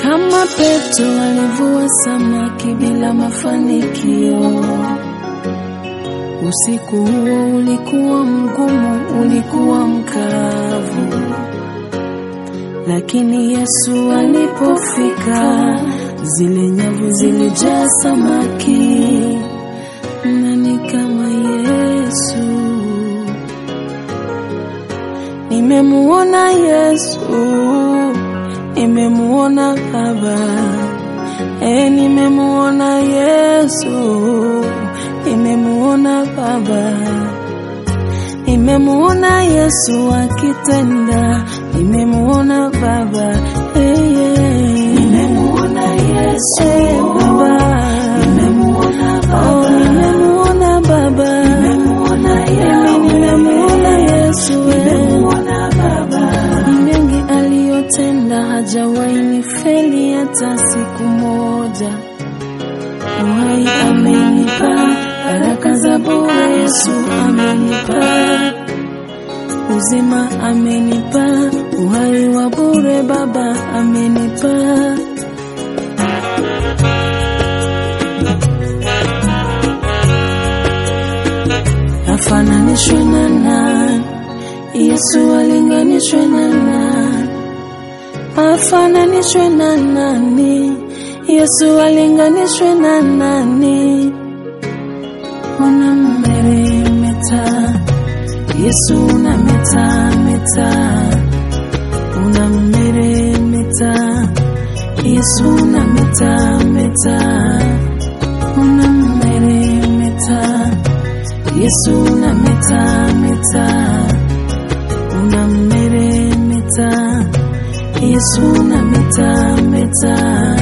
Kama Petro alivua samaki bila mafanikio. Usiku huo ulikuwa mgumu, ulikuwa mkavu, lakini Yesu alipofika, zile nyavu zilijaa samaki. Nani kama Yesu? Nimemuona Yesu, nimemuona Baba, e, nimemuona Yesu, nimemuona Baba, nimemuona Yesu akitenda, nimemuona Baba, hey, yeah. nimemuona Yesu hey, Baba, nimemuona Baba, oh, nimemuona Baba, nimemuona Yahweh, nimemuona Yesu, nimemuona Baba, ni mengi aliyotenda, hajawahi nifeli hata siku moja. Uhai amenipa, baraka za bure Yesu amenipa, uzima amenipa, uhai wa bure Baba amenipa. Afananishwe na nani? Yesu alinganishwe na nani? Afananishwe na nani? Yesu alinganishwe na nani? Unammeremeta Yesu unameta meta, unammeremeta Yesu unameta meta, unammeremeta Yesu unameta meta, unammeremeta Yesu unameta meta.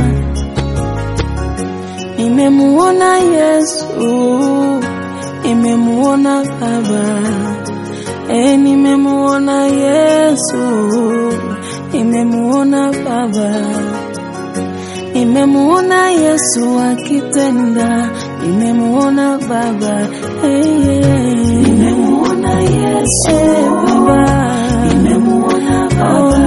Nimemuona Yesu, nimemuona Baba, e, nimemuona Yesu, nimemuona Baba, nimemuona Yesu akitenda, nimemuona Baba, hey, yeah. nimemuona Yesu hey, Baba, nimemuona Baba, oh,